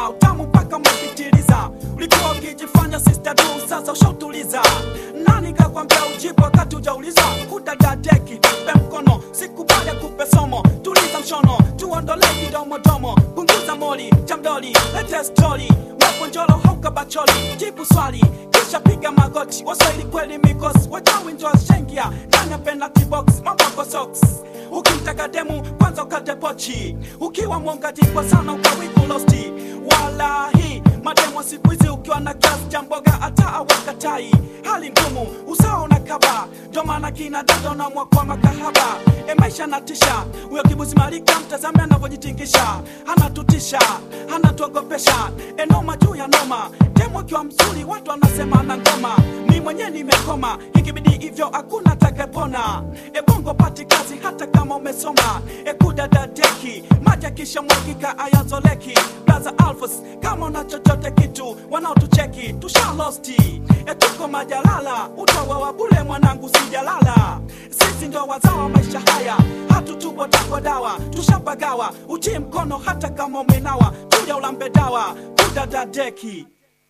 umeuliza utamu mpaka umepitiliza ulikuwa ukijifanya sister du sasa ushautuliza nani kakwambia ujibu wakati ujaulizwa kudadadeki tupe mkono sikubali kupe somo tuliza mshono tuondole kidomodomo punguza moli chamdoli lete stori wapo njolo hauka bacholi jibu swali kisha piga magoti waswahili kweli mikosi wachawi njo shengia ndani ya penalty box mambo yako socks ukimtaka demu kwanza ukate pochi ukiwa mwongaji kwa sana ukawibu losti walahi mademo siku hizi ukiwa na kiasi cha mboga hata awakatai hali ngumu usawa unakaba ndo maana kina dada unamwa kwa makahaba e maisha natisha huyo kibuzi malika mtazame anavyojitingisha anatutisha anatuogopesha e noma juu ya noma demo akiwa mzuri watu wanasema na ngoma mi mwenyewe nimekoma ikibidi hivyo hakuna takapona e bongo pati kazi hata kama umesoma e kudadadeki maji akisha mwakika ayazoleki blaza alfos kama una chochote kitu wanaotucheki tushalosti e tuko majalala utawawa bule mwanangu sijalala sisi ndo wazawa maisha haya hatutubo takwa dawa tushapagawa utii mkono hata kama umenawa tuja ulambe dawa kudadadeki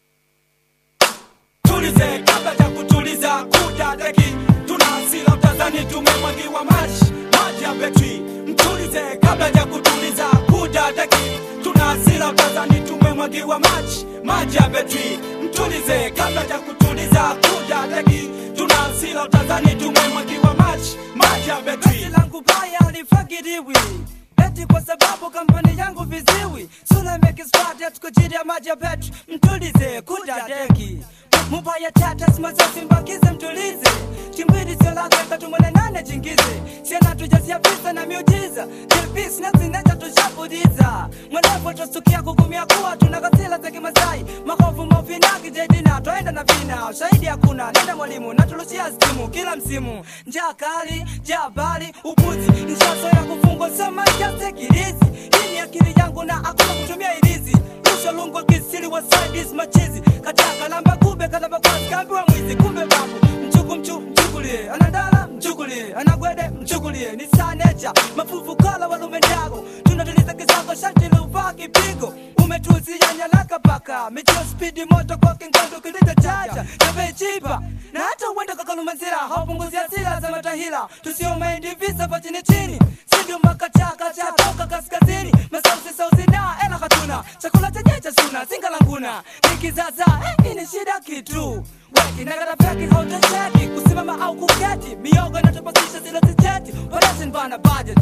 tulize kabla ya kutuliza kudadeki tuna hasira utazani tumemwagiwa maji maji ya betri mtulize kabla ya kutuliza kudadeki tuna hasira utazani tumemwagiwa maji maji ya betri mtulize kabla ya kutuliza kudadeki tuna hasira utazani tumemwagiwa maji maji ya betri Basi langu baya alifagiriwi eti kwa sababu kampani yangu viziwi sula mekispatia tukujiri ya maji ya petri mtulize kuja deki mubaya tata simazosi mbakize mtulize chimbili sio lako ikatumwene nane jingize siena tujazia visa na miujiza dilpis nazinecha tushapudiza mwenevo tostukia kugumia kuwa tunakasila za kimasai makovu mofinaki jedina twaenda na vina shahidi hakuna nenda mwalimu natulushia stimu kila msimu njaa kali jaa bali upuzi nshaso ya kufungwa sema jasekirizi hii ni akili yangu na hakuna kutumia ilizi rusha lungo kisiri wa sidis machizi kataka lamba kube kalamba kwazi kambiwa mwizi kumbe babu mchuku mchu mchukulie anandala mchukulie anagwede mchukulie ni sanecha mafufu kala walume ndago tunatuliza kisako shati luvaa kipigo umetuzia nyalaka paka michio spidi moto kwa kingondo kilito chacha navechipa na hata uenda kakalumazira haupunguzia sila za matahila tusio maindi visa pa chini chini sindio makachakacha toka kaskazini masausi sausi na ela hatuna chakula chenye cha suna singalanguna nikizaza eh, ini shida kitu wekinagaravyaki hautesheki kusimama au kuketi miogo inatopasisha zile zijeti operation bana budget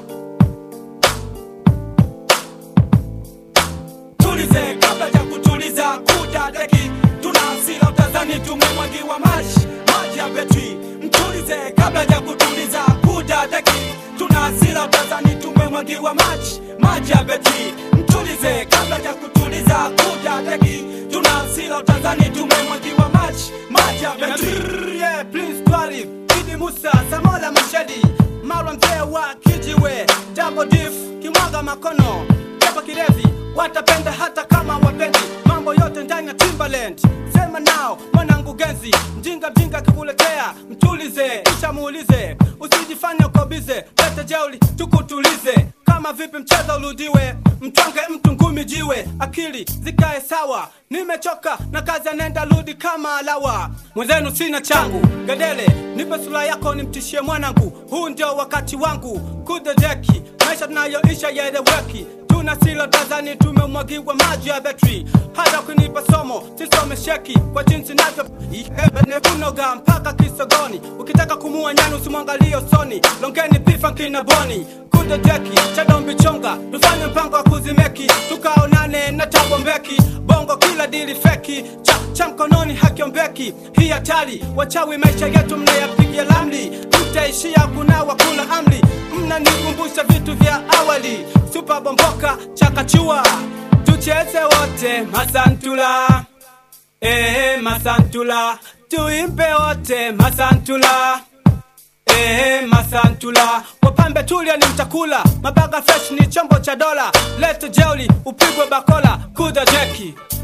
tulize kabla ya kutuliza kudadeki tuna hasira utazani tumemwagiwa maji maji ya betri mtulize kabla ya kutuliza kudadeki tuna hasira utazani tumemwagiwa maji maji ya betri mtulize kabla ya kutuliza kudadeki tuna hasira utazani tumemwagiwa maji maji ya betri yeah, Prince Twalib, Idi Musa, Samola Mashadi, Marwa mzee wa kijiwe, Double Diff, kimwaga makono, Pepa kirevi, watapenda hata kama wapendi, mambo yote ndani ya Timbaland. Sema nao mwanangu genzi, mjinga mjinga kikuletea, mtulize, kisha muulize, usijifanye uko bize, leta jeuli tukutulize, kama vipi mchezo urudiwe, mtwange mtu ngumi jiwe, akili zikae sawa, nimechoka na kazi anaenda rudi kama alawa, mwenzenu sina changu, gedele nipe sura yako nimtishie mwanangu, huu ndio wakati wangu, kudedeki maisha tunayoisha yaeleweki tuna silo tazani tumemwagiwa maji ya betri hata kunipa somo sisome sheki kwa jinsi navyo kunoga mpaka kisogoni ukitaka kumua nyani usimwangalie usoni longeni pifa nkina boni kudedeki chadombi chonga tufanye mpango wa kuzimeki tukaonane na tabombeki bongo kila dili feki cha, cha mkononi hakiombeki hii hatari wachawi maisha yetu mnayapigia lamli mtaishia kunawa kula amli mnanikumbusha vitu vya awali supa bomboka chakachua tucheze wote masantula eh, masantula tuimbe wote masantula Ehe, masantula wapambe tulia ni mtakula mabaga fresh ni chombo cha dola lete jeuli upigwe bakola kuda jeki